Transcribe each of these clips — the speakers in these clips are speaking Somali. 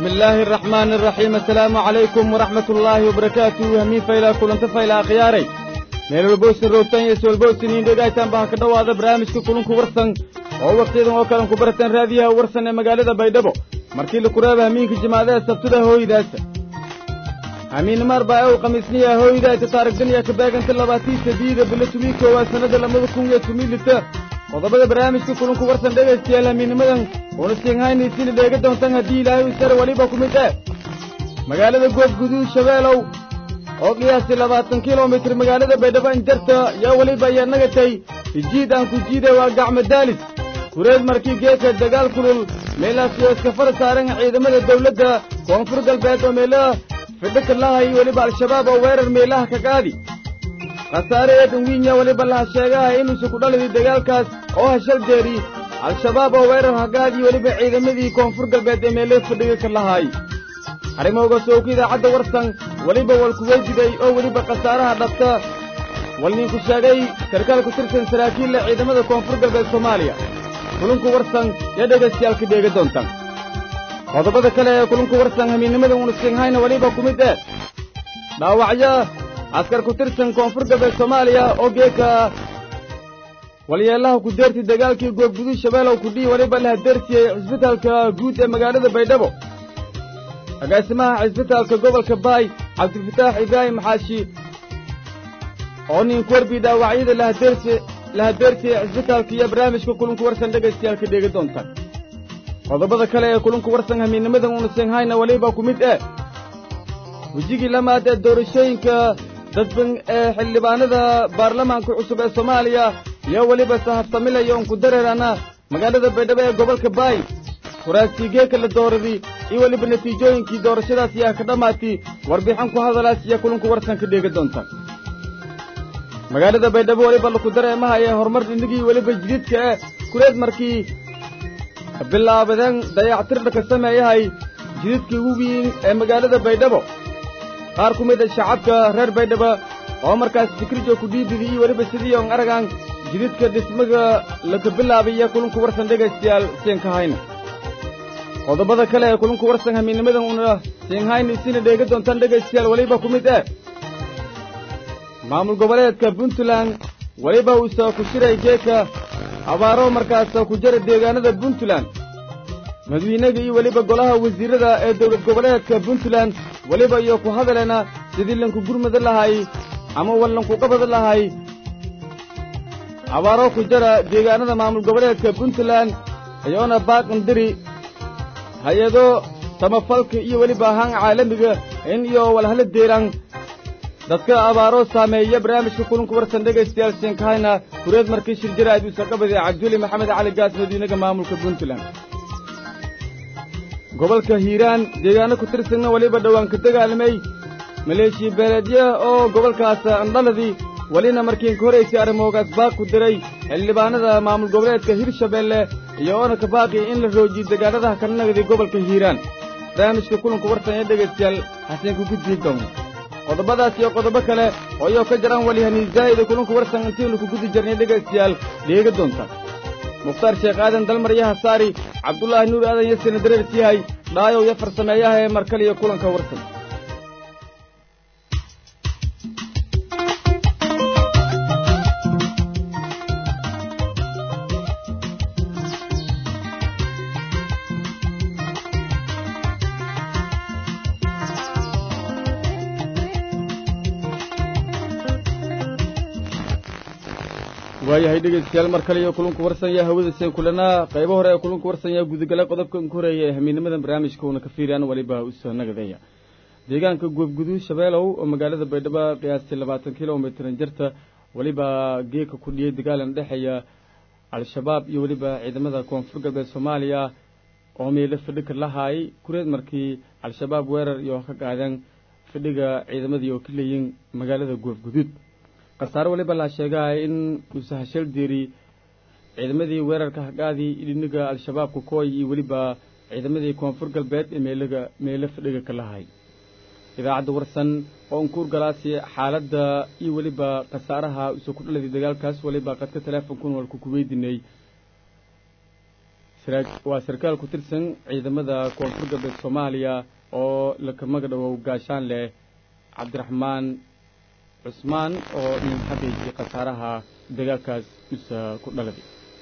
الله الرحمن الرحيم السلام عليكم ورحمة الله وبركاته همين فايلا كلنت فايلا خياري meel walbowsin roogtan iyo iswalbowsiniin dhegaytaan baa ka dhowaada barnaamijka kulunku warsan oo wakhtiyadan oo kalen ku barataan raadiyaha warsan ee magaalada baydhabo markii la kureeba hamiinka jimaadaha sabtida hooydaasa hamiinnimaar baa ew khamiisniya hooydaayta taarigdaniya ka beeganta labaatii sadiida bilo tumii koowaad sannada labada kun iyo tumii lita qodobada barnaamijka kulunku warsan dhegaystayaal hamiinnimadan uuna siinhaynaysiina dheega doontan haddii ilaahay u sare weliba ku mid eh magaalada goob guduud shabeelow oo qiyaastii labaatan kilomitir magaalada baydhabo injarta yaa weliba ayaa nagatay ijiid aan ku jiida waa gacmo daalis kureed markii geedka dagaal kulul meelaasiyoo iska fara saaran ciidamada dawladda koonfur galbeed oo meelaha fidhaka lahay weliba al-shabaab oo weerar meelaha ka qaadi khasaare eedan wiinya weliba laha sheegaha inuusa ku dhaliday dagaalkaas oo hashal deeri al-shabaab oo weerar hagaadii weliba ciidamadii koonfur galbeed ee meelaha fidhiga ka lahay arrimooga sooku idaacadda warsan weliba walkuweydiday oo weliba khasaaraha dhabta walninku sheegay sarkaal ku tirsan saraakiilla ciidamada koonfur galbeed soomaaliya kulunku warsan ee dhegaystayaal ka dheega doontan qodobada kale ee kulunku warsan hamiinnimada unusinhayna weliba ku mid eh dhaawacyo askar ku tirsan koonfur galbeed soomaaliya oo geeka walyeelaha ku deertay dagaalkii goobguduud shabeelow kudhii weliba la hadeersiyey cisbitaalka guud ee magaalada baydhabo agaasimaha cisbitaalka gobolka baay cabdilfataax ibraahim xaashi oo ninku werbii dhaawacyada la hadeersiyey cisbitaalka iyo barnaamijka kulunku warsan dhegaystayaal ka dheegi doontaan qodobada kale ee kulunku warsan hamiinnimadan unusinhayna weliba ku mid eh wejigii lamaad ee doorashooyinka dadban ee xildhibaanada baarlamaanka cusub ee soomaaliya iyo weliba sahaftamilaya oon ku dareerana magaalada baydhabo ee gobolka baay kuraasiigeeka la dooradi iyo weliba natiijooyinkii doorashadaas yaa ka dhammaatay warbixin ku hadalaas iyo kulunku warsan ka dheega doontaan magaalada baydhabo weliba laku dareemaha ee horumar dhinigii weliba jididka eh kureed markii bilaabadeen dayactirda ka sameeyahay jididkii ugu weyn ee magaalada baydhabo qaar ku mid a shacabka reer baydhabo oo markaas fikrijo ku dhiibidi iyo weliba sidii on aragan jididka dhismaga laka bilaabay iyo kulunku warsan dhegaystayaal siinka hayna qodobada kale ee kulunku warsan hamiinnimadan una siinhayna isina dheega doontaan dhegaystayaal weliba ku mid eh maamul goboleedka puntland weliba uusa ku shiray geeka abaaro markaasa ku jira deegaanada puntland madawiinaga iyo weliba golaha wasiirrada ee dowlad goboleedka puntland weliba iyo ku hadaleena sidii lanku gurmada lahay ama wallanku qabada lahay abaaro ku jira deegaanada maamul goboleedka puntland iyoona baaqandiri hay-ado samafalka iyo weliba ahaan caalamiga in iyo walhala deeran dadka abaaro saameeya barnaamijka kulunku warsan dhegaystayaal siinkahayna kureed markii shir jaraa'id uusa qabadee cabduli maxamed cali gaas madiinaga maamulka puntland gobolka hiiraan deegaano ku tirsanna weliba dhowaan ka dagaalamay maleeshiya beeleedya oo gobolkaas andhaladii welina markiin ka horaysay arrimoogaas baaq ku diray xildhibaanada maamul goboleedka hirshabeelle iyo oona ka baaqi in la roojiyo deegaanadaha kala nagday gobolka hiiraan barnaamijka kulanku warsan ee dhegaystayaal hasiinku gudbii doona qodobadaas iyo qodobo kale oo iyoo ka jaraan walihanii zaa'ida kulunku warsan intiinu ku gudi jirnay dhegaystayaal dheega doonta mukhtaar sheekh aadan dalmar iyo hasaari cabdulaahi nuur aadan yasina dareers yahay dhaayow iyo farsameeyaha ee markale iyo kulanka warsan waayahay dhegaystayaal mar kale iyo kulunku warsan yaa hawada seen kulanaa qaybo hore ee kulunku warsan yaa gudagala qodobkan ku horeeya ee hamiinimadan barnaamijka uuna ka fiiriyaan weliba usoo nagadeeya deegaanka goobguduud shabeelow oo magaalada baydhabo qiyaastii labaatan kilomitran jirta weliba geeka ku dhiyey dagaalan dhexeeya al-shabaab iyo weliba ciidamada koonfur galbeed soomaaliya oo meelo fidhika lahaay kureed markii al-shabaab weerar iyo ka qaadeen fidhiga ciidamadii oo ka leeyiin magaalada goobguduud khasaare weliba laa sheegahay in uuse hashal deeri ciidamadii weerarka hagaadii idhiniga al-shabaabka kooy iyo weliba ciidamadii koonfur galbeed ee meelaga meelo fadhiga ka lahay idaacadda warsan oo unkuur galaasi xaaladda iyo weliba khasaaraha usoo ku dhaladay dagaalkaas weliba qadka teleefonkun walku ku weydiinay waa sarkaal ku tirsan ciidamada koonfur galbeed soomaaliya oo lakamaga dhawow gaashaan leh cabdiraxmaan cusmaan oo nin xaqiijiyay khasaaraha dagaalkaas isa ku dhaladay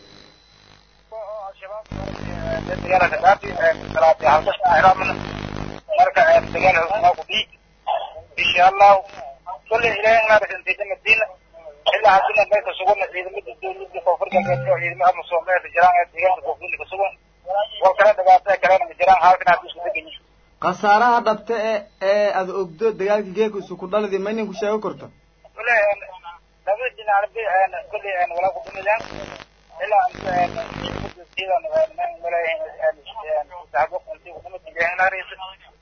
marka dagaal hosmaa ku dhiig insha allahu kulley ilaahay naarasantayda madiina ilaa haddina meelka sugana ciidamada dowladda koonfur galbeed oo ciidamada musoomeedka jiraan ee deegaanka koonfurda ka sugan wal kale dhibaatada kalena ma jiraan halkan hadda isku degan yihin khasaaraha dhabta e ee aada ogdo dagaalka geeka isu ku dhaladi ma inin ku sheego korta kulley labada dhinac kulley walaa ku dhimideen ilaa sidan saxbo intii ku dhimid ilaahay naaraysa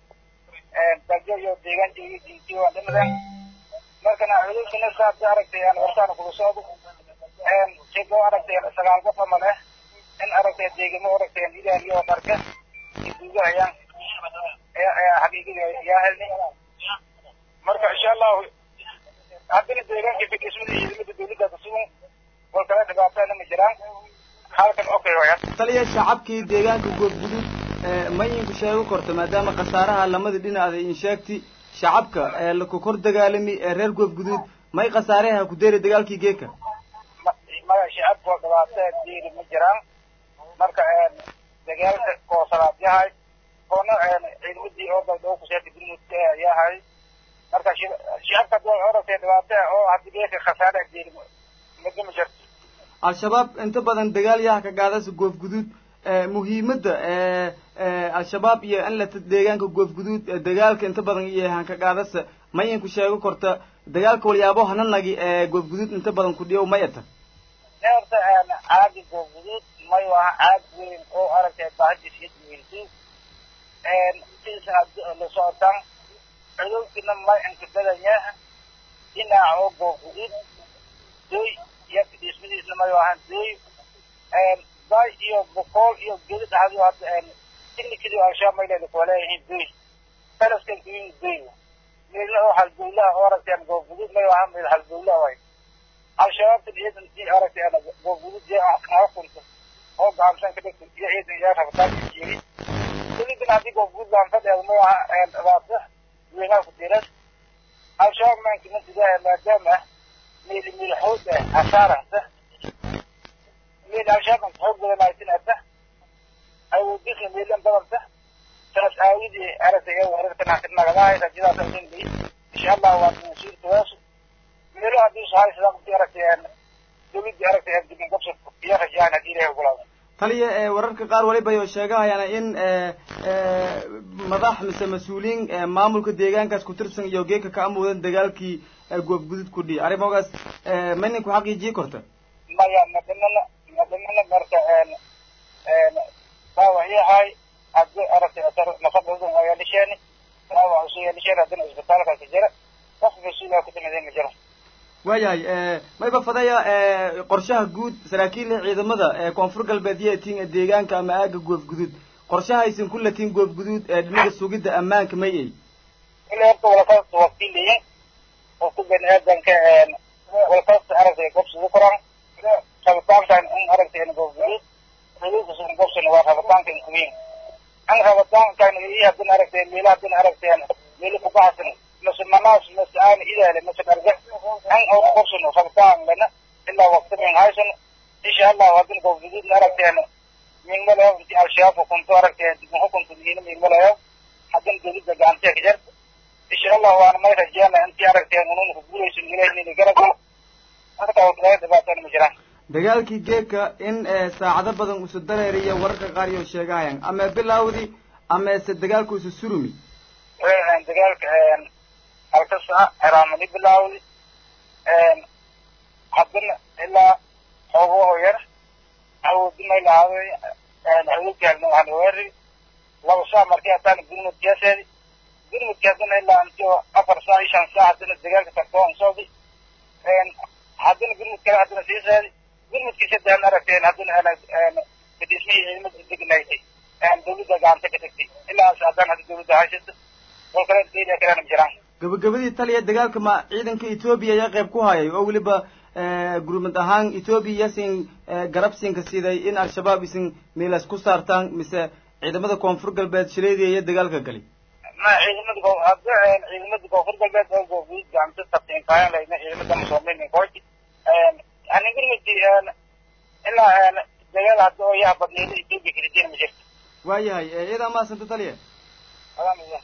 daljo iyo deegaanka iyo diintii waa dhimadeen markana cudurkana saad aragtay wartaana kula socdo sigo aragtay sagaal qof ama leh in aragtay deegamo aragtay ilaaliyo dharka duugahayaan xaqiiqada yaa helni marka insha allahu haddana deegaanka fidhismada ciidamada dowladda kasugan wal kale dhibaatana ma jiraan halkan okay waya taliya shacabkii deegaanka goobgudud ma idinku sheego korto maadaama khasaaraha lamada dhinac in sheegti shacabka ee laku kor dagaalami ee reer goobguduud may khasaareha ku deeri dagaalkii geeka maya shacabka dhibaato diiri ma jiraan marka dagaalka koosalaad yahay koona ciidamadii oo daldoo kuseeta gurmudka yahay marka shacabka hadii oragtay dhibaato oo haddi geeka khasaare diiri madi ma jirto al-shabaab inta badan dagaal yaha ka gaadasa goobguduud muhiimadda al-shabaab iyo in la deegaanka goobguduud dagaalka inta badan iyo hanka qaadasa ma inku sheego korta dagaalka walyaabo hananagi ee goobguduud inta badan ku dhiyow may ata horta caagi goobguduud may waa caag weyn oo aragtay bahadis iyo duweysu sidiisana la socotaan cudowkina may inkadadanya dhinaca oo goobguduud doy iyo fidhiismadiisna may ahaan doy bay iyo boqol iyo gedi dhacdi hadda tiknikadii al-shabaab mayleeda kuwa leeyihiin doy falaskan kuyin doy meelna oo halgowlaha oo aragteen goobguduud may ahaan meel halgowlaha way al-shabaabta ciidan i aragteen goobguduud jee aa kunta oo gacansan ka dhigta iyo ciidan yaa rabataan jiri dowladan haddii goobguduud gacansadeeda may aha dhibaata weynaha ku diran al-shabaab maankimantidaha maadaama meel meel xoog ah hasaaranta meel al-shabaab xoog badanaysin ata awoodisna meelan badanta saas aawidii aragtay ee weerarkan nagadahay rajadaas asin bi insha allah waa masuulkaas meelo haddii sahay sidaa qofkii aragtay dowladii aragtay dibin qabsad iyo rajaan haddii ilahay ogolaado taliya wararka qaar waliba yo sheegahayaan in madax mise mas-uuliyiin maamulka deegaankaas ku tirsan iyo geeka ka amuudan dagaalkii goobgudud ku dhihi arrimogaas ma ninku xaqiijii korta maya madamana madamana marka dhaawac yahay haddii aragtay nafadooda waa yeelisheeni dhaawac usoo yeelisheeni haddana isbitaalka ka jira qof mas-uula ku timideen ma jiro waayahay mayba fadaya qorshaha guud saraakiilla ciidamada ee koonfur galbeed yeetiin ee deegaanka ama aaga goobguduud qorshahaysan ku latiin goobguduud ee dhinaga sugidda ammaanka may ay ilaa horta walakasta wakiiliyin oo ku bani aadanka walakasta aragtay gobsida koran rabitaankan in aragtay goobguduud xuduudkasun gobsana waa rabitaankan kuweyn an rabitaankan iyo haddin aragtay meela haddin aragtay meelo kubaxsan mase manaas mase aan idaale mase dharga an oo gobsano rabitaan lana ilaa waqti min haysano insha allahu haddin goobguduudna aragteen mingmalayo inti al-shabaab hukunto aragtay dibin hukunta miina mingmalayo haddin dowladda gacantiya ka jarta insha allah waana may rajeena intii aragteen ununa ku guulaysan ilahnina garabka marka wadlaga dhibaatana ma jiraan dagaalkii geeka in saacado badan usu dareeriya wararka qaar iyo sheegahayaan ama bilawdi ama se dagaalku isu surumi dagaalka halka saa ciraamani bilawdi haddana ilaa xoogaho yar awoodi may lahaaday awoodkaalna waxaan weerari laba saa markii haddana gurmudkaaseedi gurmudki haddana ilaa inti afar saa iyo shan saa haddana dagaalka tagtoon socdi haddana gurmud kale haddana sii seedi gurmudkii saddexan aragteen haddana fadhiismihii ciidamada degnaysay dowladda gacanta ka tagtay ilaas haddana hadda dowladda haysata wal kale dayda kalena ma jiraan gabagabadii taliya dagaalka ma ciidanka etoobiya ayaa qayb ku hayay oo weliba gurmad ahaan etoobiya yasin garabsinka siday in al-shabaab isin meelaas ku saartaan mise ciidamada koonfur galbeed shileedii iyo dagaalka gali ma ciidamada hadda ciidamada koonfur galbeed oo goofguud gacanta tabteen kaayan layna ciidamada muslimiin kooti ani gurmadi ilaa dagaal hadda oo yaa badneeda etoobiya kiritiin ma jirto waayahay iyadaa maasanta taliya alhamdulillah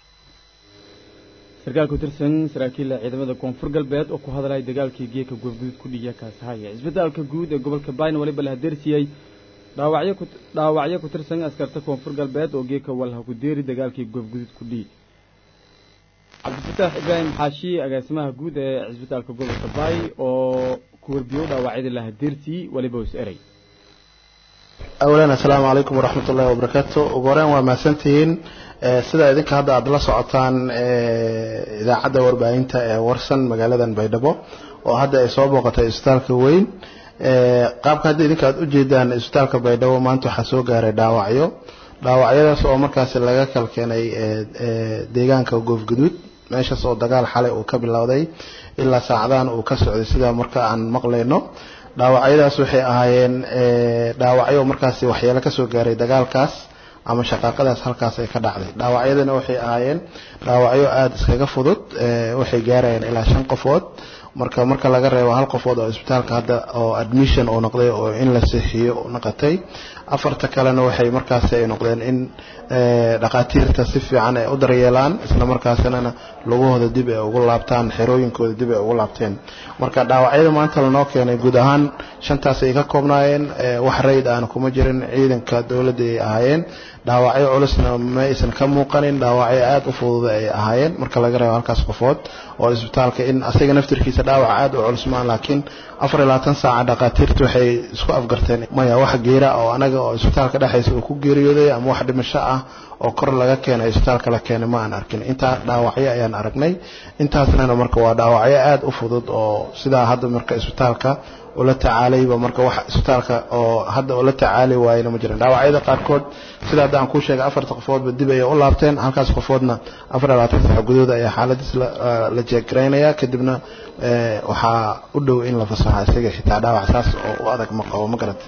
sarkaal ku tirsan saraakiilla ciidamada koonfur galbeed oo ku hadlaya dagaalkii geeka goofguduud ku dhiya kaasahaya isbitaalka guud ee gobolka bayn waliba la hadeersiyey dhaawacyo ku dhaawacyo ku tirsan askarta koonfur galbeed oo geeka walha ku deeri dagaalkii goofguduud ku dhiy cabdifataax ibraahim xaashi agaasimaha guud ee cisbitaalka gobolka baay oo ku warbiyo dhaawacyada la hadeersiyey waliba is eray awlan assalaamu calaykum waraxmat ullahi wabarakaatu ugu horeen waa mahadsantihiin sida idinka hadda aada la socotaan idaacadda warbaahinta ee warsan magaaladan baydhabo oo hadda ay soo booqatay isbitaalka weyn qaabka hadda idinka aada ujeedaan isbitaalka baydhabo maanta waxaa soo gaaray dhaawacyo dhaawacyadaas oo markaasi laga kal keenay deegaanka goofguduud meeshaas oo dagaal xalay uu ka bilowday ilaa saacadahan uu ka socday sidaa marka aan maqlayno dhaawacyadaas waxay ahaayeen dhaawacyo markaasi waxyeelo kasoo gaaray dagaalkaas ama shaqaaqadaas halkaas ay ka dhacday dhaawacyadana waxay ahaayeen dhaawacyo aada iskaga fudud waxay gaarayeen ilaa shan qofood marka marka laga reebo hal qofood oo isbitaalka hadda oo admission uu noqday oo in la seexiyo noqotay afarta kalena waxay markaasi ay noqdeen in dhakhaatiirta si fiican ay u daryeelaan isla markaasina lugahooda dib ay ugu laabtaan xerooyinkooda dib ay ugu laabteen marka dhaawacyada maanta lanoo keenay guud ahaan shantaas ay ka koobnaayeen wax rayd aan kuma jirin ciidanka dowladda ay ahaayeen dhaawacyo culusna ma aysan ka muuqanin dhaawacyo aada u fududa ay ahaayeen marka laga reebo halkaas qofood oo isbitaalka in asaga naftirkiisa dhaawac aada u culus maan laakiin afar iyo labaatan saaca dhakhaatiirtu waxay isku afgarteen maya wax geera oo anaga oo isbitaalka dhexaysa uu ku geeriyooday ama wax dhimasho ah oo kor laga keenay isbitaalka la keenay ma aan arkin intaa dhaawacyo ayaan aragnay intaasnana marka waa dhaawacyo aada u fudud oo sidaa hadda marka isbitaalka ula tacaalayba marka wax isbitaalka oo hadda ula tacaali waayena ma jiran dhaawacyada qaarkood sida hadda aan kuu sheegay afarta qofoodba dib ayay u laabteen halkaas qofoodna afar iyo labaatan sax gudood ayaa xaaladiis la jeegaraynaya kadibna waxaa u dhow in la fasaxa isaga xitaa dhaawac saas oo u adag ma qabo ma garata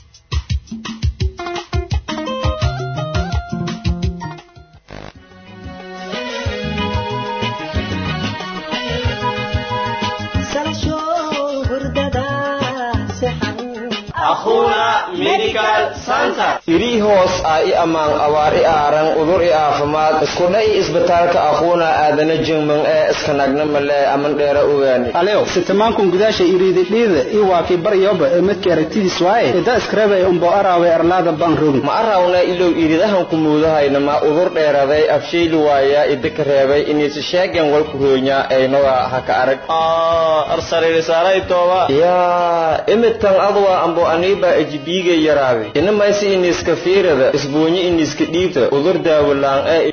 irii hoos ah i ammaan abaar i aaran udur i aafimaad iskudha i isbitaalka aquuna aadana jingman ee iskanagna male aman dheera ogaani alew sitamankun gudaasha iriididhiida i waakii baryoba ee midka aragtidiis waaye ida iskarebe umbo araawe arlaada baan rogin ma arawna ilow iridahan ku muudahayna ma udur dheeraday afshayli waaya idika reebay iniisi sheegen walku roonya aynoga haka arag yaa imidkan adwa ambo aniiba ejibiiga yaraabe inamaysi iniska fiirada isbuunyi iniska dhiibta udur daawalaan ee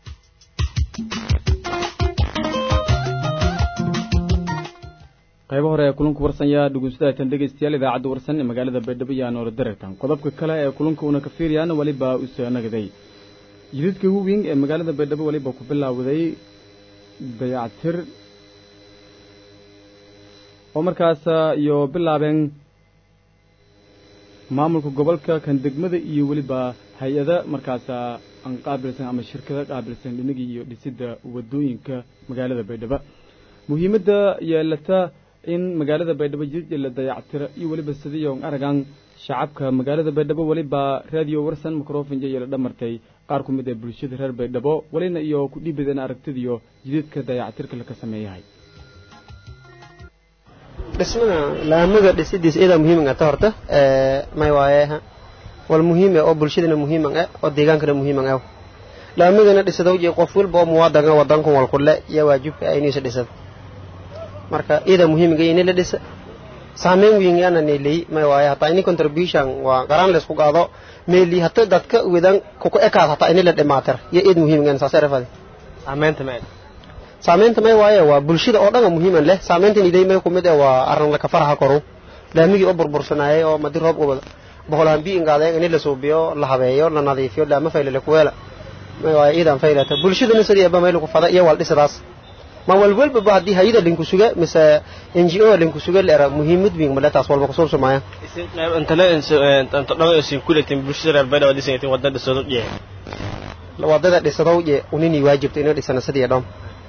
qaybo hore ee kulunka warsan yaa dhugunsadaatan dhegaystayaal idaacadda warsan ee magaalada baydhabo iyo anoora darartan qodobka kale ee kulunka una ka fiiriyaan weliba usoo nagaday jidadka huwing ee magaalada baydhabo weliba ku bilaawday dayactir oo markaas iyo bilaabeen maamulka gobolka kan degmada iyo weliba hay-ada markaas aan qaabilsan ama shirkada qaabilsan dhinagii iyo dhisidda wadooyinka magaalada baydhabo muhiimadda yeelata in magaalada baydhabo jidad la dayactiro iyo weliba sidiyo aragan shacabka magaalada baydhabo weliba radio warsan microfonja iyo la dhamartay qaar ku mid ee bulshada reer baydhabo welina iyo ku dhiibadeen aragtidiyo jidadka dayactirka laka sameeyahay dhismada laamada dhisidiisa iyadaa muhiiman ta horta may waaye wal muhiim oo bulshadana muhiiman ah oo deegaankana muhiiman ah laamadana dhisado iyo qof walba oo muwaadana wadankan wal kule iyo waajibka ay inaysa dhisado marka iyadaa muhiimga inay la dhisa saameyn weyn yana neelay may waaye hataa ini contribution waa qaraan laysku qaado meeli hata dadka wedan kuku ekaad hataa ini la dhimaatir iyo iyad muhiimgan saasay rafadi saameynta ma saameynta may waaye waa bulshada oo dhan muhiiman leh saameyntan iday may kumid eh waa arrin laka faraha koru laamigii oo burbursanaayay oo madi roob ubada boqolaan bi ingaadeen ini la suubiyo la habeeyo la nadiifiyo laama faylale kuweela may waaye iidan faylata bulshadana sidii aba may lagu fada iyo wal dhisadaas ma walwalba ba haddii hayada linku suga mise n g o linku suga leera muhiimad wiin male taas walba kusuubsa maaya isin qayb intale inta dhan isin kuletin bulshada reer baydhabo disan yatin wadada soo dhiyay wadada dhisadow je unini waajibta inay dhisana sidii dham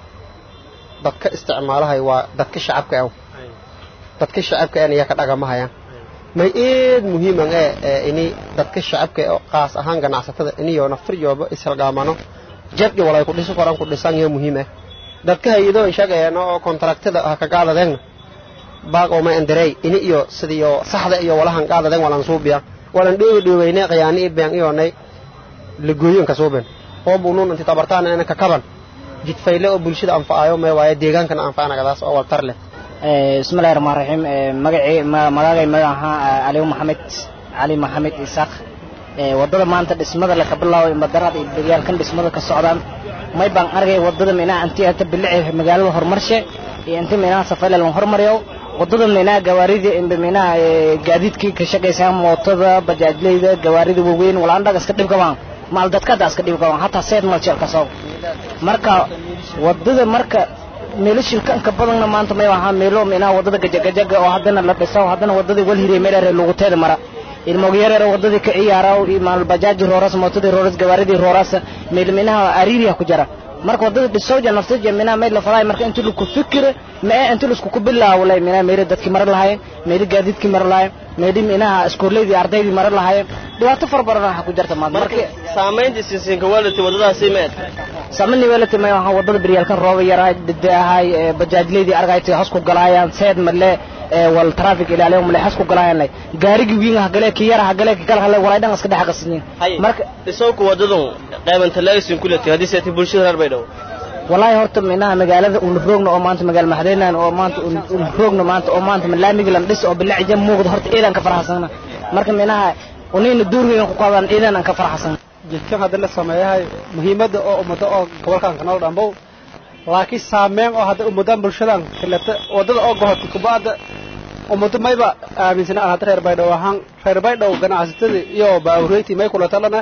dadka isticmaalahay waa dadka shacabka aw dadka shacabka aan iyaa ka dhagamahayaan may eed muhiiman ee ini dadka shacabka oo qaas ahaan ganacsatada iniyo naftir jooba ishalgaamano jabdi walay ku dhiso koran ku dhisan iyo muhiim ah dadka hayado shaqeeyana oo kontraktada ah ka qaadadeen baaq oo ma andarey ini iyo sidiyo saxda iyo walahan qaadadeen walan suubiya walan dheewi dheeweynay qiyaani ibaan iyo nay lagooyin ka suuben oo buunun inta tabartaan inaan ka kaban jidfayle oo bulshada anfacayo may waaye deegaankana anfacanagadaas oo waltar leh bismillahi rahmaan raxiim magacii magaagay magaca cali maxamed cali maxamed isaaq wadada maanta dhismada la ka bilaabo madarada iyo beryaalkan dhismada ka socdaan may baan argay wadada minaa intii ata bilici magaalada horumarshe iyo intii minaa safayla lan hormariyo wadada minaa gawaarida imba minaa gaadiidkii ka shaqaysaa mootada bajaajleyda gawaarida waaweyn walaan dhaga iska dhibka baan maal dadkada iska dhibka baan hataa seed mal jeel ka soo marka wadada marka meelo shilkanka badanna maanta may ahaa meelo minaa wadada gajagajaga oo haddana la dhiso haddana wadadii wal hirey meelare luguteeda mara ilmogyarere wadadii ka ciyaara maal bajaaji rooras mootadii rooras gawaaridii rooras meel minaha ariiriya ku jara marka wadada dhisowja naftaja minaa meel la falaay marka intii laku fikire mee intii laisku ku bilaawlay minaa meeli dadkii mara lahaayeen meeli gaadiidkii mara lahaayeen meeli minaha iskoolleydii ardaydii mara lahaayeen dhibaato far badan waxa ku jirta maanta marka saamaynta sinsinka waalati wadadaasi meed saamani weelati may ahaa wadada beryaalkan rooba yaraa dide ahay bajaajleydii argaytay hasku galaayaan seed male wal traffic ilaaliyo male hasku galaayaan gaarigi wiin ha gale ki yara ha gale ki kala hale walay dhan iska dhex qasnin marka dhisowka wadadun qaybanta laasin kulati haddii seeti bulshada reer baydhabo wallahi horta minaha magaalada un roogna oo maanta magaal maxdeenan oo maanta un roogna maanta oo maanta laamiga lan dhis oo bilac jam muuqda horta ciidan ka faraxsana marka minaha unayna duurweyn ku qaadaan ciidan aan ka faraxsan jidkan hadda la sameeyahay muhiimadda oo ummado oo gobolkan kanol dhambow laakiin saameyn oo hadda ummadan bulshadan kaleta waddada oo gohota kuba'ada ummado mayba aaminsana aan hadda reer baydhow ahaan reer baydhow ganacsatada iyo baawreyti may kula talana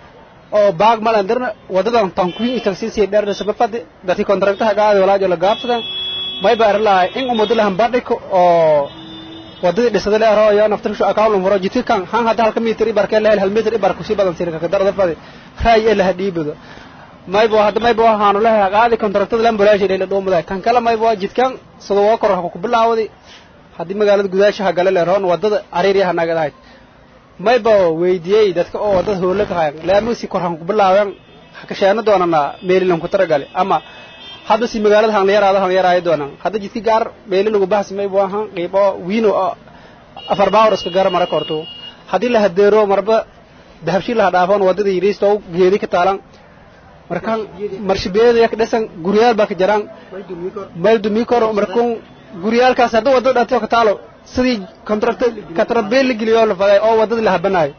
oo baag malandirna wadadan tankuyin tagsisi dheerdhisa mafadi dadkii kontraktaha gaadi walaajo la gaabsadan mayba arlahay in ummado lahan badhiko oo wadadii dhisada leero iyo naftarshu akaawlum furo jidkan han hadda halka mitir ibarkee lehel hal mitir ibar kusi badan sirka ka darada fadi raay ee laha dhiibado maybo hadda maybo waxaanu lehay qaadi kontraktada lan bulaashi leela dhoomaday kan kale maybo jidkan sida waa kor ku bilaawday haddii magaalada gudaashaha gale leeroon wadada cariiryaha nagadahayd mayba weydiiyey dadka oo wadada hoole ka hayan laamisi kor han ku bilaaween kasheeno doonana meelilan ku taragale ama hadda si magaalada han yaraado han yaraayo doonaan hadda jidki gaar meeli lagu bahsi maybo ahan qiibo wiino oo afar baawar iska gaar mara korto haddii la hadeero marba dahabshi laha dhaafoon wadada yiriisto geedi ka taalan markan marshibeeda yak dhisan guryaal baa ka jaraan meel dumii koro markun guryaalkaas hadda wadada dhato ka taalo sidii kontrakta katrabeel la geliyo la faday oo wadada la habanayo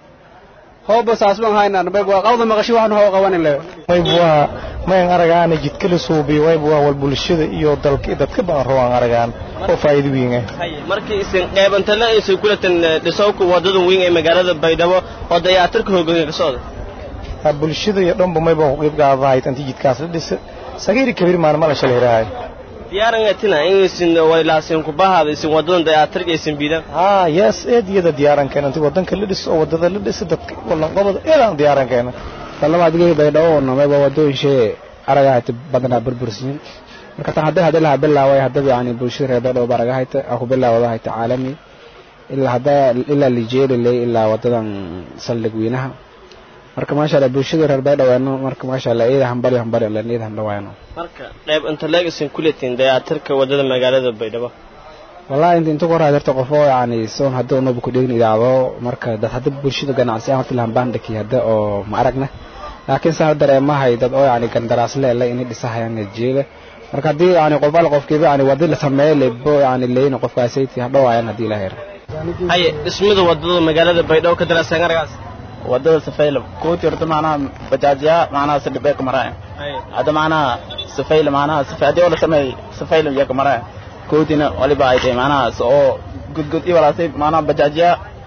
hooba saasban haynan mayb waa qawda maqashi waxnu hoo qabanin le mayb waa mayan aragaana jidka la suubiyo mayb waa wal bulshada iyo dalka dadka baan rabaan aragaan oo faa'iido weyn ah markii isin qaybanta la isin kulatan dhisowka wadada weyn ee magaalada baydhabo oo dayaatirka hoggaanka ka socda ha bulshada iyo dhanba mayba ku qayb qaadanayd intii jidkaas la dhisa sagiiri kabiir maan mala shalay raahay diyaarangatina in isin waylaasin ku bahaada isin wadadan dayaatirka isin biidaan ha yes eed iyada diyaaran keena intii wadanka la dhiso oo wadada la dhisa dadka wallan qobada eedaan diyaaran keena talaba adigay baydhabo oo namayba wadooyinshe aragahayta badanaa burbursiin marka tan hadda hadda laha bilaaway haddaba yani bulshada reer baydhabo baragahayta aa ku bilaawdahayta caalami ilaa hadda ilaa lijeeliley ilaa wadadan saldhig weynaha marka maasha allah bulshada reer baydhabo marka maasha allah iyada hambali hambali len iyada handhawaano marka qayb inta leeg isin kuletin dayaatirka wadada magaalada baydhabo wallahi inta inta ku horaa jirta qof oo yani soon hadda unoba ku dhegin idaacdo marka dad hadda bulshada ganacsi aan horta lahan baandhaki hadda oo ma aragna laakiin saa dareemahay dad oo yani gandaraas leele inay dhisahayaan jeeda marka haddii yani qof al qofkiiba yani wadi la sameeyo lebo yani leeyna qofkaasayti hadhowaayaan haddii la helo haye dhismada wadada magaalada baydhabo ka daraasan aragaas wadada safayla kooti horta macnaha bajaajiya macnaha sadhibeeka maraya hadda macnaha safayla macnaha safay haddii oo la sameey safayla iyaka maraya kootina waliba ay tahay macnaha oo gudgud i walaasay macnaha bajaajiya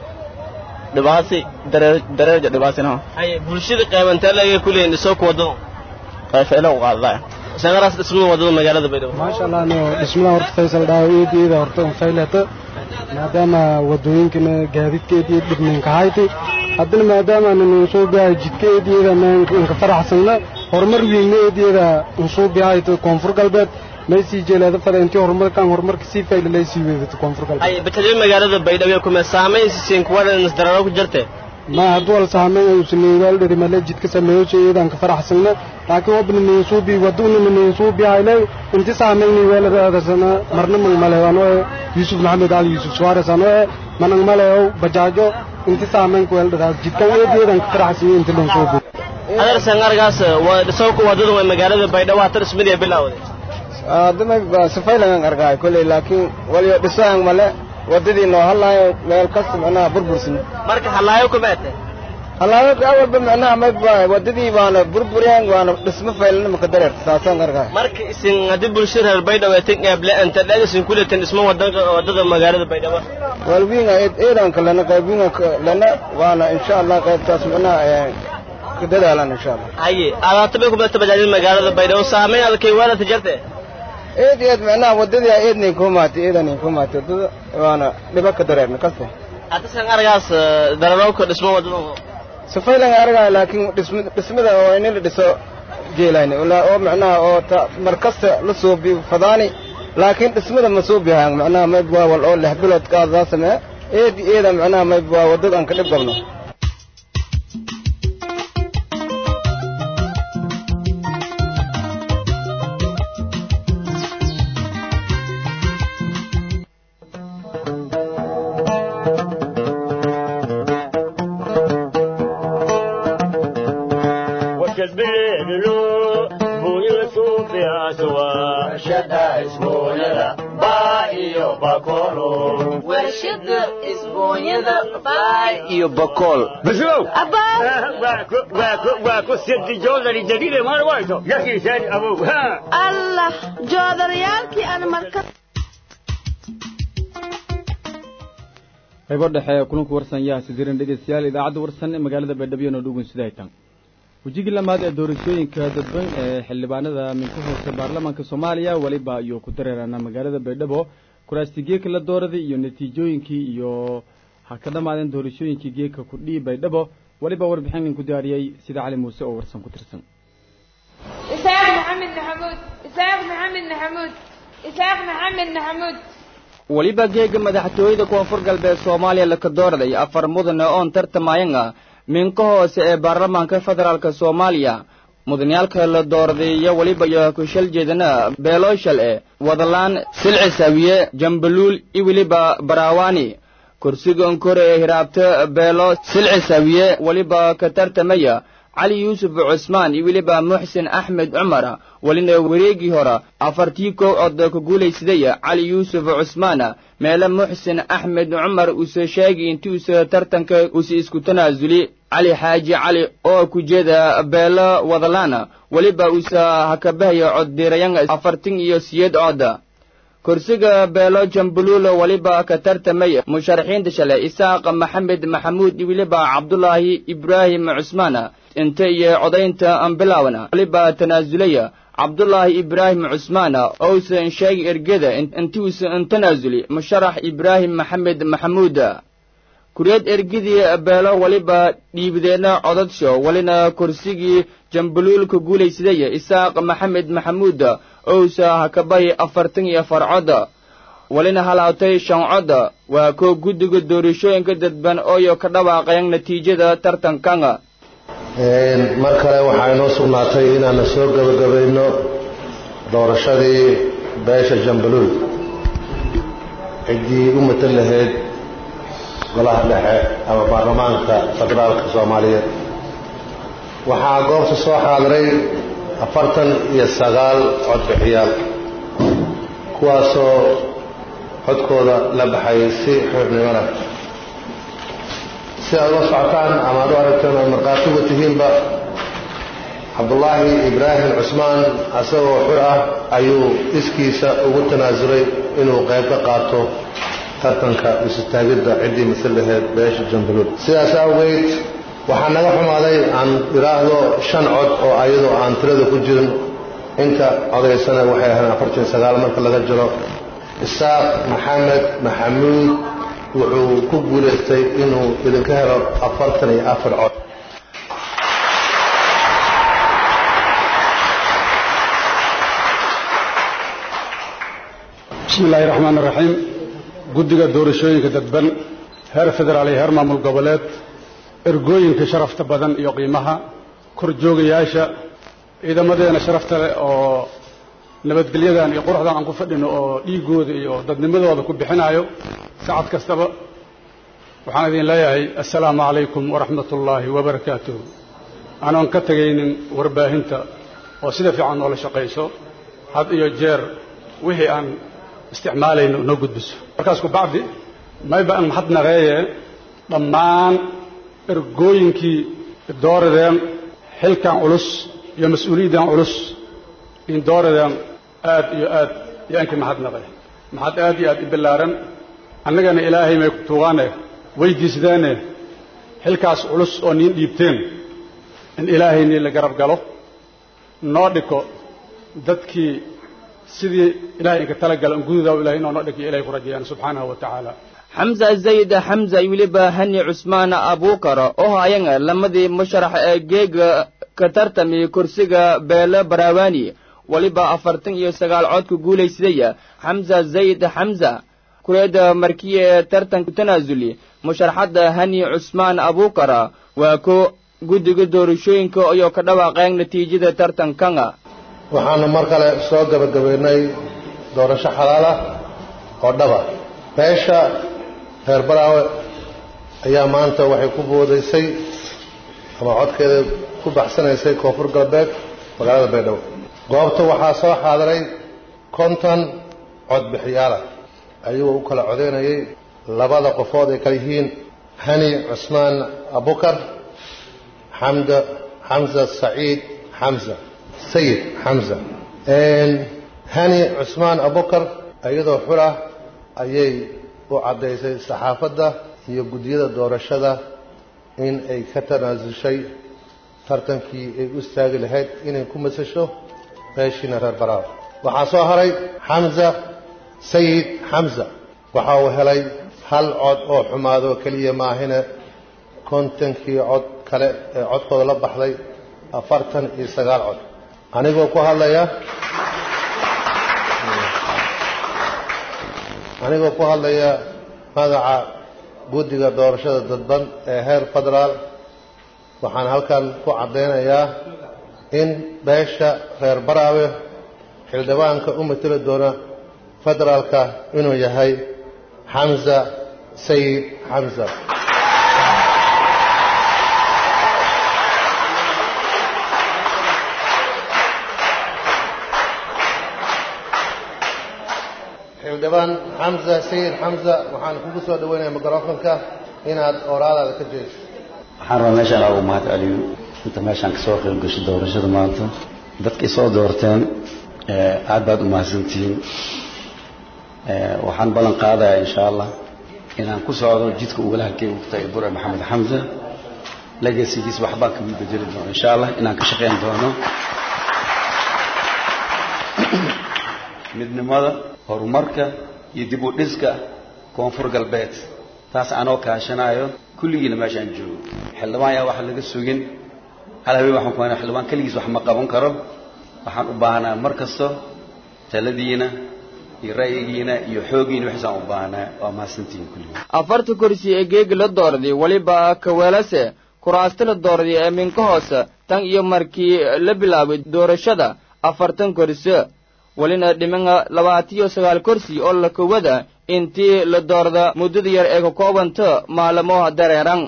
dhibaasi dareer dareerja dhibaasina haye bulshada qaybantee laga kuleeyin dhisowka wadada qayfeela u qaadadaya sangaraas dhismada wadada magaalada baydhabo maasha allah no dhismadan horta faysal dhaawo eediyada horta un faylata maadaama wadooyinkana gaadiidka eediya dhibninka hayti haddana maadaama nanu soo bihay jidka eediyada nanka faraxsana horumar wiigna eediyada unsuu bihayto koonfur galbeed maysii jeelaada fada intii horumarkan horumarka sii fayla laysii weedato koonfur galbeed ay bataliyo magaalada baydhabo kuma saamayn siin kuwa nasdararo ku jirte ma hadduu wal saamayn ayuusan weel dhiri male jidka sameeyo jeeyadan ka faraxsana laakiin wabna ninsuubi waduna ninsuubi hayle inti saamayn weel raadasana marna mang male ano yusuf maxamed ali yusuf suarez ano manang male oo bajaajo inti saamayn ku weel dhira jidkan eedeedan ka faraxsana inti ninsuubi adar sangargaas waa dhisowka wadada waa magaalada baydhabo hata dhismadii bilowday adama safaylangan argaay kolley laakiin waliyo dhisaan male wadadii noo halaayo meel kasta macnaha burbursin marka halaayo kuma ete halaayo awalba macnaha mayba wadadii waana burbureen waana dhismo faylana maka dareerta saasaan argaay marka isin haddii bulshada reer baydhabo ay tan eeble anta dhadisin ku leetan dhismo wadanka wadada magaalada baydhabo walwiinga eedanka lana qaybwiinga lana waana insha allah qaybtaas macnaha ka dadaalan insha allah haye adaata bay ku badata bajaajada magaalada baydhabo saamayn adakay weelata jarte eed eed macnaha wadadii eednayn ku maatay eedanayn ku maatay wadada waana dhiba ka dareerna kasta hadda san argaas dararowka dhismo wadada safaylan argaa laakiin dhism dhismada oo in la dhiso jeelayni oo macnaha oo ta mar kasta la suubi fadaani laakiin dhismada ma suubihaan macnaha mayb waa wal oo lix bilood kaasaa samee eed eeda macnaha mayb waa wadada aan ka dhib galno iyo bakool baslow waa ku sidi joodari jadiide maar wayto yakiisaani abow allah joodarayaalkii aan marka qaybo dhexe kulanku warsan yaa sidiran dhegeystayaal idaacadda warsan ee magaalada baydhabo noo dhugun sida ay tan wejigii lamaad ee doorashooyinka dadban ee xildhibaanada minka hoose baarlamaanka soomaaliya weliba ayuu ku dareerana magaalada baydhabo kuraasti geeka la dooraday iyo natiijooyinkii iyo ha ka dhammaadeen doorashooyinkii geeka kudhii baydhabo weliba warbixin ku diyaariyey sida cali muuse oo warsan ku tirsan isaaq maxamed maxamuud isaaq maxamed maxamuud isaaq maxamed maxamuud weliba geega madaxtooyada koonfur galbeed soomaaliya laka dooraday afar mudane oon tartamayan ah minka hoose ee baarlamaanka federaalk soomaaliya mudaniyaalka la dooraday iyo weliba iyo kushal jeedana beelooshal e wadalaan silcisawiye jambaluul iyo weliba baraawani kursigan kore ee hiraabta beelo silcisawiye weliba ka tartamaya cali yuusuf cusmaan iyo weliba muxsin axmed cumar welina wareegii hore afartii kow cod ka guulaysadaya cali yuusuf cusmaan meele muxsin axmed cumar uuse sheegi intuusa tartanka uuse isku tanaasuli cali xaaji cali oo ku jeeda beelo wadalaana weliba uuse hakabahaya cod dirayan afartan iyo siyeed cod kursiga beelo jambuluulo weliba ka tartamay musharaxiinta shale isaaq maxamed maxamuud iyo weliba cabdulaahi ibraahim cusmaan inta iyo codaynta ambilawna weliba tanaasulaya cabdulaahi ibraahim cusmaan ousan sheegi ergeda intuusan tanaasuli musharax ibraahim maxamed maxamuud kuriyad ergidii beelo weliba dhiibdeena codadsho welina kursigii jambuluulka guulaysadaya isaaq maxamed maxamuud ousa hakabay afartan iyo afar cod welina halaabtay shan cod waa koo guddiga doorashooyinka dadban ooyo ka dhawaaqayan natiijada tartankan mar kale waxaa inoo sugnaatay inaanu soo gebagabayno doorashadii beesha jambaluul ciddii u matan lahayd golaha dhexe ama baarlamaanka federaalka soomaaliyeed waxaa goobta soo xaadiray afartan iyo sagaal codbixiyaal kuwaasoo codkooda la baxay si xornimo leh si aad ula socotaan ama aad u aragteen oad markhaati uga tihiinba cabdulaahi ibraahim cusmaan asagoo xur ah ayuu iskiisa ugu tanaasulay inuu qayb ka qaato tartanka isutaagidda ciddii masal laheyd beesha jambaluul sidaas awgeed waxaa naga xumaaday aan idhaahdo shan cod oo ayadoo aan tirada ku jirin inta codaysana waxay ahayn afartan iyo sagaal marka laga jiro isaaq maxamed maxamuud wuxuu ku guulaystay inuu idinka helo afartan iyo afar cod bismi illaahi raxmaan iraxiim guddiga doorashooyinka dadban heer federaal iyo heer maamul goboleed ergooyinka sharafta badan iyo qiimaha kor joogayaasha ciidamadeena sharafta leh oo nabadgelyadan iyo quruxdan aan ku fadhino oo dhiiggooda iyo dadnimadooda ku bixinayo sacad kastaba waxaan idin leeyahay assalaamu calaykum waraxmat ullaahi wabarakaatuh anoon ka tegaynin warbaahinta oo sida fiican noola shaqayso had iyo jeer wixii aan isticmaalayno noo gudbiso markaas ku bacdi mayba an maxad naqeeye dhammaan ergooyinkii dooradeen xilkan culus iyo mas-uuliyaddan culus in dooradeen aad iyo aad yaankii maxad naqe maxad aad iyo aad i ballaaran annagana ilaahay may tuugaane weydiisdeene xilkaas culus oo niin dhiibteen in ilaahay nii la garab galo noo dhiko dadkii sidii ilahay inka talagala in gududaa ilahay inoo noo dhikiyo ilahay ku rajayaan subxaanahu wa tacaala xamza zayd xamza iyo weliba hani cusmaan abuukar oo hayan lamadii musharax ee geega ka tartamay kursiga beele baraawani weliba afartan iyo sagaal cod ku guulaysadaya xamza zayd xamza kureeda markii ee tartanku tanaasuli musharaxadda hani cusmaan abuukar waa ko guddiga doorashooyinka ayoo ka dhawaaqeen natiijada tartankana waxaanu mar kale soo gabagabaynay doorasho xalaal ah oo dhaba beesha reer baraawe ayaa maanta waxay ku boodaysay ama codkeeda ku baxsanaysay koonfur galbeed magaalada baydhabo goobta waxaa soo xaadiray konton codbixiyaalah ayagoo u kala codaynayay labada qofood ay kala yihiin hani cusmaan abukar xamda xamza saciid xamza sayid xamza hani cusmaan abukar iyadoo xulah ayay u caddaysay saxaafadda iyo guddiyada doorashada in ay ka tanaasushay tartankii ay u istaagi lahayd inay ku masasho beeshiina reer baraaw waxaa soo haray xamza sayid xamza waxa uu helay hal cod oo xumaado keliya maahine kontonkii cod kale ee codkooda la baxday afartan iyo sagaal cod anigoo ku hadlaya anigoo ku hadlaya magaca guddiga doorashada dadban ee heer federaal waxaan halkan ku caddaynayaa in beesha reer baraawe xildhibaanka u mateli doona federaalka inuu yahay xamza sayid xamza xildhibaan xamza sayid xamza waxaan kugu soo dhaweynayaa microfonka inaad oraadaada ka jeeso waxaan rabaa meeshaan ugu mahad celiyo inta meeshaan kasoo qayb gasho doorashada maanta dadkay soo doorteen aad baad u mahadsantihiin waxaan ballan qaadayaa insha allah inaan ku socdo jidka ugala halkey ugtay bure maxamed xamza legasigiis waxbaan kagu bedeli doono insha allah inaan ka shaqayn doono midnimada horumarka iyo dib u dhiska koonfur galbeed taas anoo kaashanayo kulligiina meeshaan joogo xildhibaan yaa waxa laga sugin hal habeen waxaan ku haynaa xildhibaan keligiis wax ma qaban karo waxaan u baahnaa mar kasto taladiina iyo ra'yigiina iyo xooggiina waxaasaan u baahnaa waa mahadsantihiin kulligiin afarta kursi ee geegi la doorday weliba kaweelase kuraasta la doorday ee minka hoose tan iyo markii la bilaabay doorashada afartan kursi welina dhimana labaatiyo sagaal kursi oo la kowada intii la doorda muddada yar ee ka koobanta maalmoha dareeran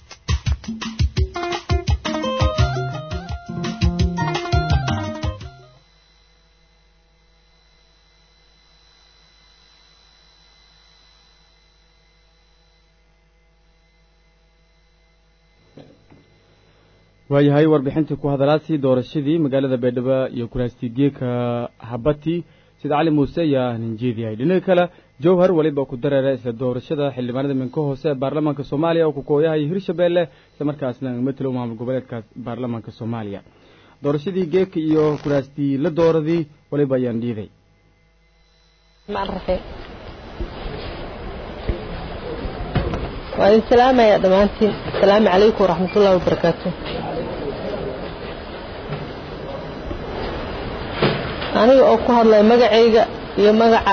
waayahay warbixintii ku hadalaadii doorashadii magaalada baydhabo iyo kuraastigeeka habati sida cali muuse ayaa ninjeediyahay dhinaca kale jowhar weliba ku dareera isla doorashada xildhibaanada minka hoose ee baarlamaanka soomaaliya oo ku kooyahay hirshabeelle isla markaasna matelo maamul goboleedkaas baarlamaanka soomaaliya doorashadii geeka iyo kuraastii la dooradii waliba ayaan dhiiday waa idin salaamaya dhammaantiin asalaamu calaykum waraxmatullahi wabarakaatu aniga oo ku hadlaya magacayga iyo magaca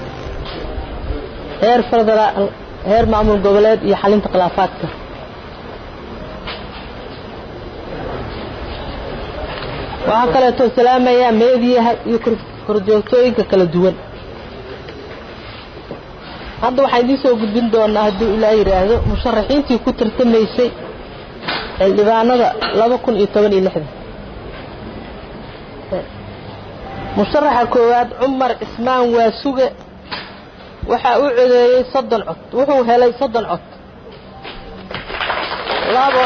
heer federaal heer maamul goboleed iyo xalinta khilaafaadka waxaa kaleeto salaamayaa meediyaha iyo korjoogtooyinka kala duwan hadda waxaan idiin soo gudbin doonaa hadduu ilaa yidhaahdo musharaxiintii ku tartamaysay xildhibaanada laba kun iyo toban iyo lixda musharaxa koowaad cumar cismaan waasuge waxaa u codeeyey soddon cod wuxuu helay soddon cod labo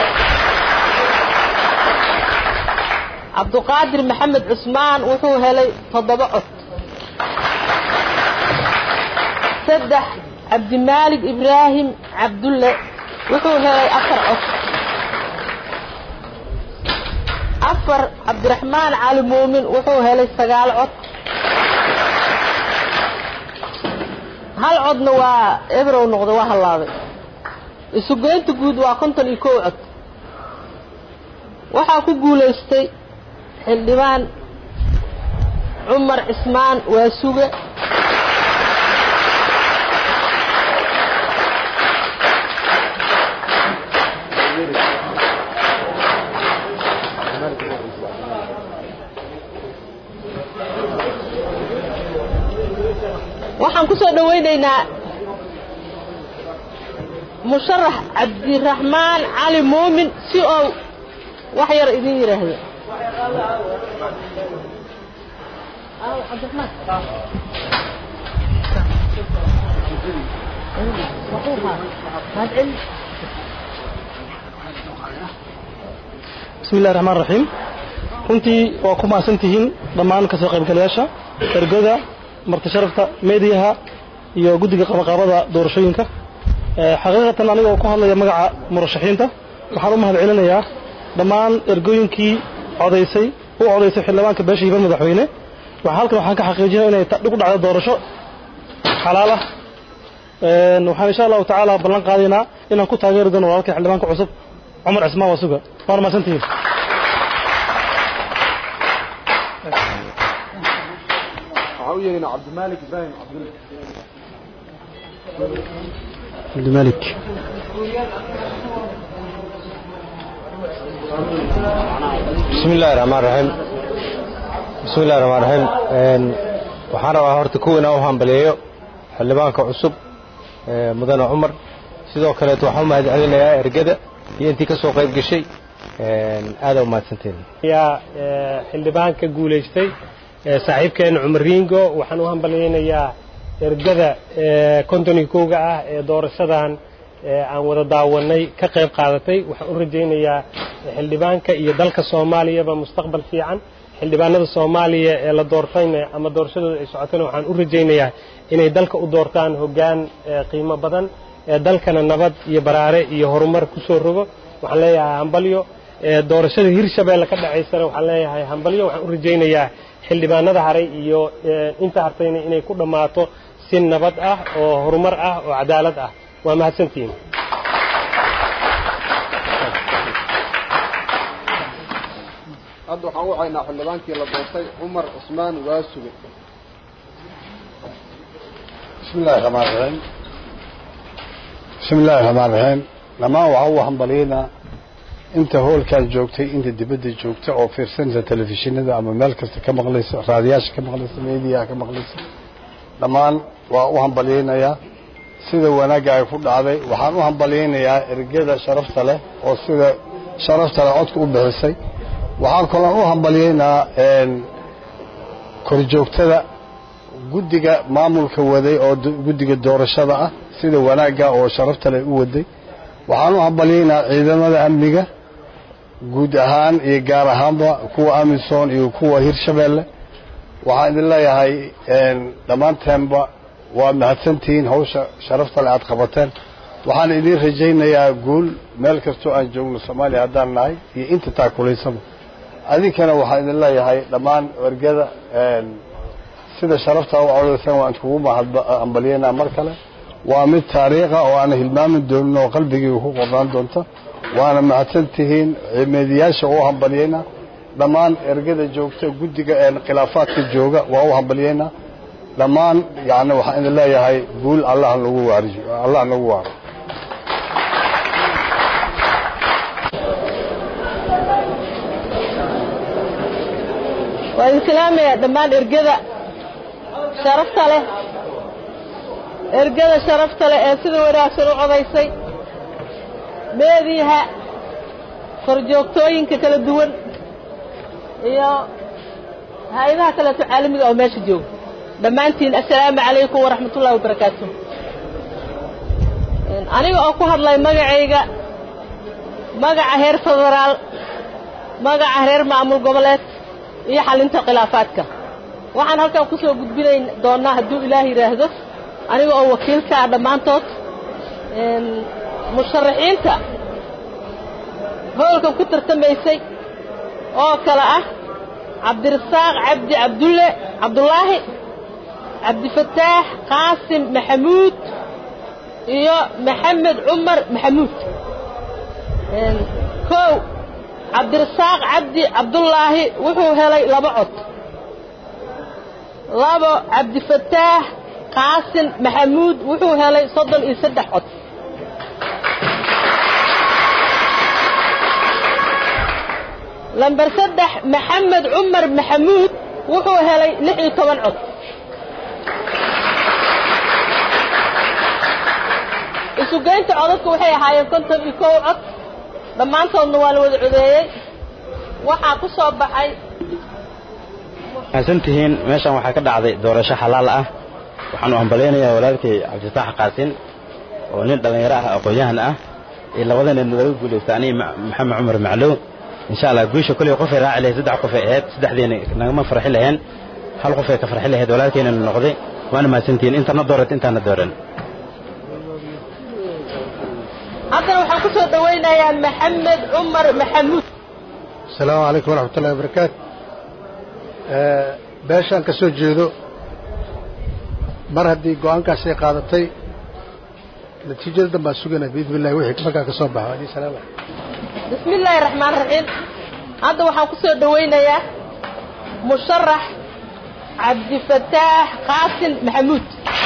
cabduqaadir maxamed cusmaan wuxuu helay toddoba cod saddex cabdimaalig ibraahim cabdulle wuxuu helay afar cod afar cabdiraxmaan cali muumin wuxuu helay sagaal cod hal codna waa ebrow noqda waa hallaabay isugeynta guud waa konton iyo kow cod waxaa ku guulaystay xildhibaan cumar cismaan waasuge waxaan ku soo dhowaynaynaa musharax cabdiraxmaan cali muumin si ou wax yar idin yidhaahdo bismi illahi raxmaan raxiim runtii waa ku mahadsan tihiin dhammaan kasoo qaybgalayaasha ergoda marti sharafta meediyaha iyo guddiga qabaqaabada doorashooyinka xaqiiqatan aniga oo ku hadlaya magaca murashaxiinta waxaan u mahad celinayaa dhammaan ergooyinkii codaysay u codaysay xildhibaanka beesha hiban madaxweyne waxaa halkan waxaan ka xaqiijinaya inay ku dhacdo doorasho xalaal ah waxaan insha allahu tacaala ballan qaadaynaa inaan ku taageeri doono walaalka xildhibaanka cusub cumar cismaan wasuga waana mahadsantihiin yeelina cabdimalik ibrahim cabdulle cabdimalik bismi illahi raxmaan raxiim bismi illahi raxmaan raxiim waxaan rabaa horta kuwa inaan u hambaliyeeyo xildhibaanka cusub mudane cumar sidoo kaleeto waxaan u mahad celinayaa ergada iyo intii ka soo qayb gashay aada u mahadsantiin yaa xildhibaanka guulaystay saaxiibkeena cumar riingo waxaan u hambalyaynayaa ergada konton iyo kowga ah ee doorashadan aan wada daawanay ka qayb qaadatay waxaan u rajaynayaa xildhibaanka iyo dalka soomaaliyaba mustaqbal fiican xildhibaanada soomaaliya ee la doortayna ama doorashadooda ay socotayna waxaan u rajaynayaa inay dalka u doortaan hoggaan qiimo badan ee dalkana nabad iyo baraare iyo horumar ku soo rogo waxaan leeyahay hambalyo doorashada hirshabeelle ka dhacaysana waxaan leeyahay hambalyo waxaan u rajaynayaa xildhibaanada haray iyo inta hartayna inay ku dhammaato si nabad ah oo horumar ah oo cadaalad ah waa mahadsantihiin hadda waxaan u caynaa xildhibaankii la doortay cumar cusmaan waasuge bismi illahi raxmaan raxiim bismi illahi raxmaan raxiim dhammaan waxaa u hambaliyaynaa inta hoolkan joogtay inta dibadda joogta oo fiirsanaysa telefishinada ama meel kasta ka maqlaysa raadiyaasha ka maqlaysa meediyaha ka maqlaysa dhammaan waa u hambalyaynayaa sida wanaagga ay ku dhacday waxaan u hambalyaynayaa ergada sharafta leh oo sida sharafta leh codka u bixisay waxaan kaloon u hambalyaynaa korjoogtada guddiga maamulka waday oo guddiga doorashada ah sida wanaagga oo sharafta leh u waday waxaan u hambalyaynaa ciidamada amniga guud ahaan iyo gaar ahaanba kuwa amisom iyo kuwa hirshabeelle waxaan idin leeyahay dhammaanteenba waa mahadsantihiin hawsha sharafta le aad qabateen waxaan idin rajaynayaa guul meel kastoo aan joogno soomaaliya haddaan nahay iyo inta taakulaysaba adinkana waxaan idin leeyahay dhammaan ergada sida sharafta u codaysan waan iskugu mahadambalyeynaa mar kale waa mid taariikha oo aana hilmaami doonin oo qalbigiiga ku qornaan doonta waana mahadsan tihiin meediyaasha u hambalyeynaa dhammaan ergada joogta guddiga khilaafaadka jooga waa u hambalyeynaa dhammaan yani waxaan idin leeyahay guul allah nagu waariyo allah nagu waaro waa idin salaamayaa dhammaan ergada sharafta leh ergada sharafta leh ee sida wanaagsan u codaysay meediiha korjoogtooyinka kala duwan iyo hay-adaha kaleeto caalamiga oo meesha jooga dhammaantiin assalaamu calaykum waraxmat ullahi wabarakaatu aniga oo ku hadlay magacayga magaca heer federaal magaca reer maamul goboleed iyo xalinta khilaafaadka waxaan halkan ku soo gudbinayn doonnaa hadduu ilaah yidhaahdo aniga oo wakiilka ah dhammaantood musharaxiinta howlkan ku tartamaysay oo kale ah cabdirasaaq cabdi cabdulle cabdulaahi cabdifataax qaasim maxamuud iyo maxamed cumar maxamuud kow cabdirasaaq cabdi cabdullaahi wuxuu helay laba cod labo cabdifataax qaasim maxamuud wuxuu helay soddon iyo saddex cod lamber saddex maxamed cumar maxamuud wuxuu helay lix iyo toban cod isugeynta codadku waxay ahaayeen konton iyo kow cod dhammaantoodna waa la wada codeeyey waxaa ku soo baxay mahadsan tihiin meeshan waxaa ka dhacday doorasho xalaal ah waxaanu hambalaynayaa walaalkay cabdifaax qaasin oo nin dhallinyaro ah aqoon-yahan ah iyo labadana laga guulaysta aniga maxamed cumar maclow insha allah guusha koley qofay raaci lahayd saddex qofay ahayd saddexdeena nagama farxi laheen hal qofay ka farxi lahayd walaalkayna noqday waana mahadsantihiin intana doorat intaana dooran haddana waxaan ku soo dhawaynayaa maxamed cumar maxamuud asalaamu calaykum waraxmat ullahi wabarakaatu beeshaan ka soo jeedo mar haddii go-aankaasay qaadatay natiijada dan baan suganaa biidn illahi wixii markaa ka soo baxo adii salaam bismi illaahi raxmaan raxiim hadda waxaan ku soo dhawaynayaa musharax cabdifataax qaasin maxamuud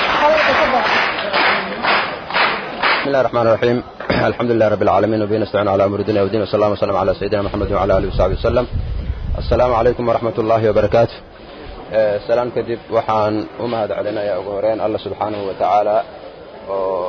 بسم الله الرحمن الرحيم الحمد لله رب العالمين وبه نستعين على امر الدنيا والدين والصلاه والسلام على سيدنا محمد وعلى اله وصحبه وسلم السلام عليكم ورحمه الله وبركاته سلام كدب waxaan u mahad celinayaa ugu horeyn Allah subhanahu wa ta'ala oo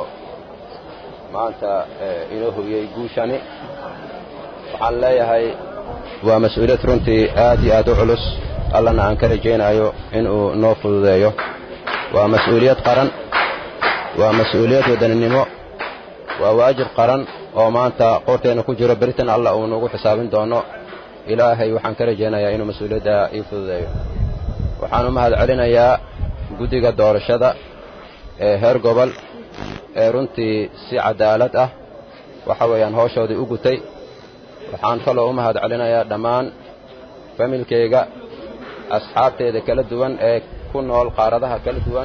maanta inoo hubiyey guushani waxaan leeyahay waa mas-uuliyad runtii aad iyo aad u culus allana aan ka rajaynayo inuu noo fududeeyo waa mas-uuliyad qaran waa mas-uuliyad wadaninimo waa waajib qaran oo maanta qorteena ku jiro beritan allah uu nagu xisaabin doono ilaahay waxaan ka rajaynayaa inuu mas-uuliyadda ii fududeeyo waxaan u mahad celinayaa guddiga doorashada ee heer gobol ee runtii si cadaalad ah waxa weeyaan howshoodii u gutay waxaan kaloo u mahad celinayaa dhammaan familkayga asxaabteeda kala duwan ee ku nool qaaradaha kala duwan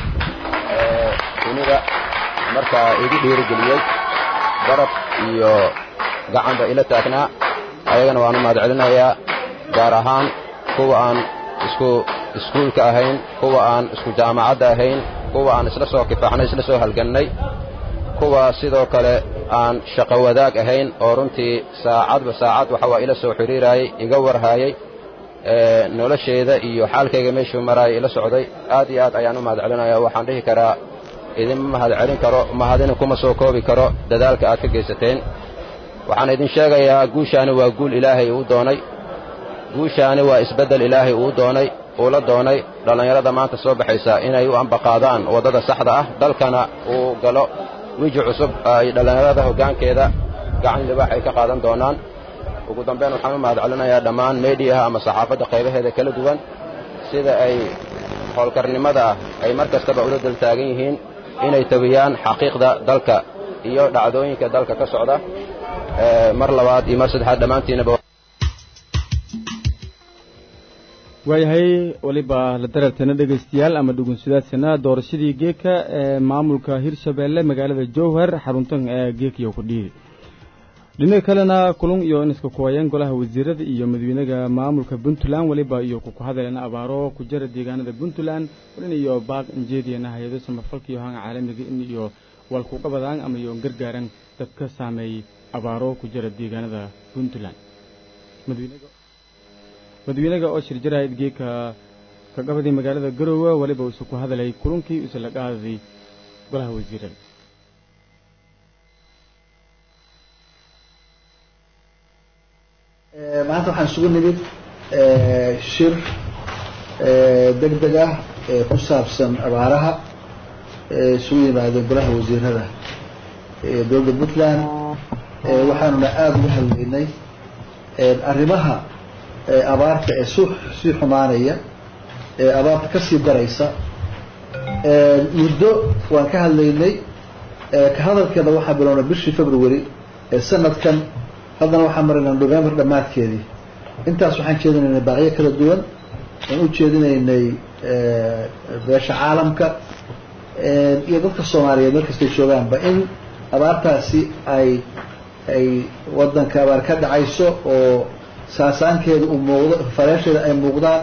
ee dunida markaa igu dhiirigeliyey garab iyo gacanba ila taagnaa ayagana waan u mahad celinayaa gaar ahaan kuwa aan isku iskuulka ahayn kuwa aan isku jaamacadda ahayn kuwa aan isla soo kifaaxnay isla soo halgannay kuwa sidoo kale aan shaqo wadaag ahayn oo runtii saacadba saacad waxa waa ila soo xidhiiraayey iga warhaayey nolosheeda iyo xaalkayga meeshuu maraayay ila socday aad iyo aad ayaan u mahad celinayaa waxaan dhihi karaa idinma mahad celin karo mahadina kuma soo koobi karo dadaalka aad ka geysateen waxaan idin sheegayaa guushaani waa guul ilaahay uu doonay guushaani waa isbeddel ilaahay uu doonay uu la doonay dhallinyarada maanta soo baxaysa inay u ambaqaadaan waddada saxda ah dalkana uu galo wiji cusub ay dhallinyarada hoggaankeeda gacan libaax ay ka qaadan doonaan ugu dambayn waxaan u mahad celinayaa dhammaan meediyaha ama saxaafadda qaybaheeda kala duwan sida ay howlkarnimada ah ay mar kastaba ula daltaagan yihiin inay tabiyaan xaqiiqda dalka iyo dhacdooyinka dalka ka socda mar labaad iyo mar saddexaad dhammaantiinaba waayahay weliba la dararteena dhegaystayaal ama dhugunsidaasina doorashadii geeka ee maamulka hirshabeelle magaalada jowhar xaruntan ee geekiyo ku dhiiri dhinaca kalena kulun iyo iniska kuwayeen golaha wasiirada iyo madaxweynaha maamulka puntland weliba iyo kuku hadaleena abaaro ku jira deegaanada puntland walin iyo baaq injeediyana hay-ado samafalka iyo hanga caalamiga in iyo walkuqabadaan ama iyo gargaaran dadka saameeyey abaaro ku jira deegaanada puntland madaxweynaga oo shir jarahayd geeka ka qabadii magaalada garowe weliba uuse ku hadalay kulunkii use la qaaday golaha wasiirada maanta waxaan isugu nimid shir deg deg ah ee ku saabsan abaaraha isugu yimaadeen golaha wasiirada dowladda puntland waxaanuna aada uga hadlaynay arrimaha abaarta ee su sii xumaanaya ee abaarta kasii daraysa muddo waan ka hadlaynay ka hadalkeeda waxaa bilownay bishii february ee sanadkan haddana waxaan maraynaa november dhammaadkeedii intaas waxaan jeedinaynay baaqyo kala duwan aan u jeedinaynay beesha caalamka iyo dadka soomaaliyeed meel kastay joogaanba in abaartaasi ay ay wadanka abaar ka dhacayso oo saasaankeeda uu muuqdo fareesheeda ay muuqdaan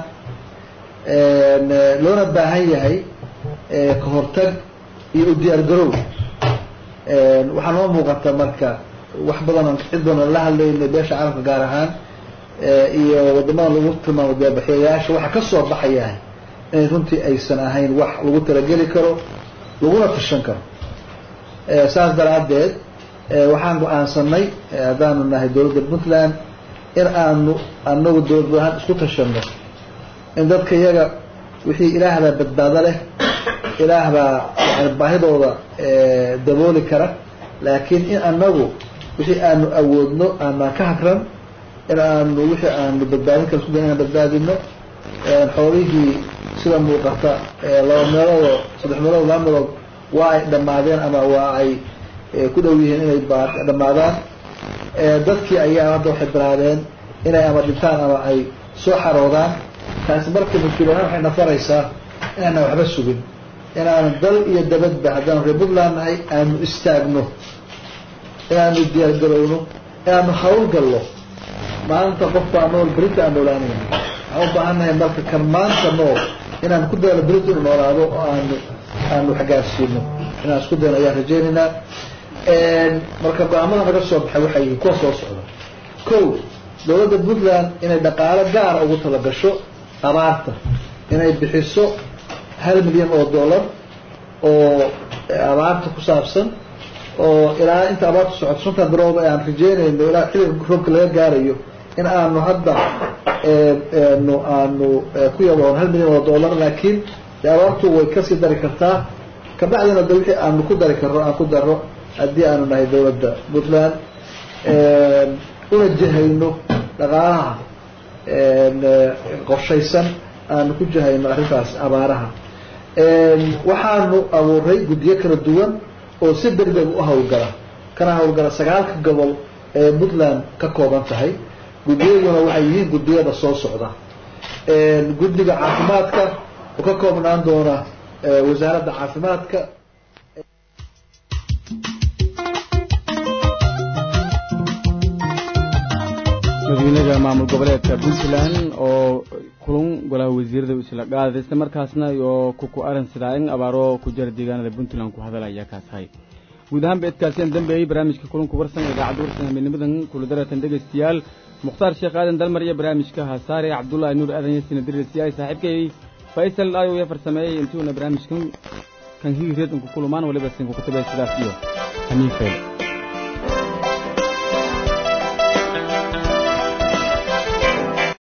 loona baahan yahay ka hortag iyo u diyaar garow waxaa noo muuqata marka wax badan cid badan la hadlaynay beesha caalamka gaar ahaan iyo wadamada lagu tilmaamo deebaxyayaasha waxa ka soo baxaya inay runtii aysan ahayn wax lagu talageli karo laguna tashan karo saas daraaddeed waxaan go-aansanay haddaanu nahay dowladda puntland in aanu anagu dowlad ahaan isku tashanno in dadka iyaga wixii ilaah baa badbaado leh ilaah baa yani baahidooda dabooli kara laakiin in anagu wixii aanu awoodno aanaan ka hagran in aanu wixii aanu badbaadin kara isku day inaan badbaadino xoolihii sida muuqata laba meeloodoo saddex meelood laba meelood waa ay dhammaadeen ama waa ay ku dhow yihiin inay dhammaadaan dadkii ayaa hadda waxay bilaabeen inay ama dhintaan ama ay soo xaroodaan taasi marka mas-uuliyaan waxay nafaraysaa inaana waxba sugin inaanu dal iyo dabadba haddaanu reer puntland nahay aanu istaagno inaanu diyaargarowno inaanu hawlgallo maalinta qofbaa nool berita aan noolaanayn waxaan u baahan nahay marka kan maanta nool inaanu ku dayno berita inu noolaado oo aanu aanu xagaarsiino inaan isku dayno ayaan rajaynaynaa marka go-aamada naga soo baxay waxay yihiin kuwa soo socda ko dowladda puntland inay dhaqaalo gaara ugu talagasho abaarta inay bixiso hal milyan oo dollar oo abaarta ku saabsan oo ilaa inta abaarta socoto shantan bilood aan rajeynayno ilaa xilliga roobka laga gaarayo in aanu hadda nu aanu ku yaboon hal milyan oo dollar laakiin de abaartu way kasii dari kartaa kabacdina de wixii aanu ku dari karro aan ku darro haddii aanu nahay dowladda puntland una jahayno dhaqaalaha qorshaysan aanu ku jahayno arrintaas abaaraha waxaanu abuuray guddiyo kala duwan oo si degdeg u hawlgala kana hawlgala sagaalka gobol ee puntland ka kooban tahay guddiyaduna waxay yihiin guddiyada soo socda guddiga caafimaadka oo ka koobnaan doona wasaaradda caafimaadka madaxweynaha maamul goboleedka puntland oo kulun golaha wasiirada isla qaaday isla markaasna oo kuku aran sidaa in abaaro ku jira deegaanada puntland ku hadalaya kaas hay guud ahaanba idkaaseen dambeeyey barnaamijka kulunka warsan idaacadda warsan habeennimadan kula daratan dhegaystayaal mukhtaar sheekh aadan dalmar iyo barnaamijka hasaare cabdullaahi nuur aadan yasina dirisiyaay saaxiibkay faysal ayo ya farsameeyey intuuna barnaamijkan kan higi reed inku kulumaan waliba sinku kutabe sidaas iyo hamiin fayl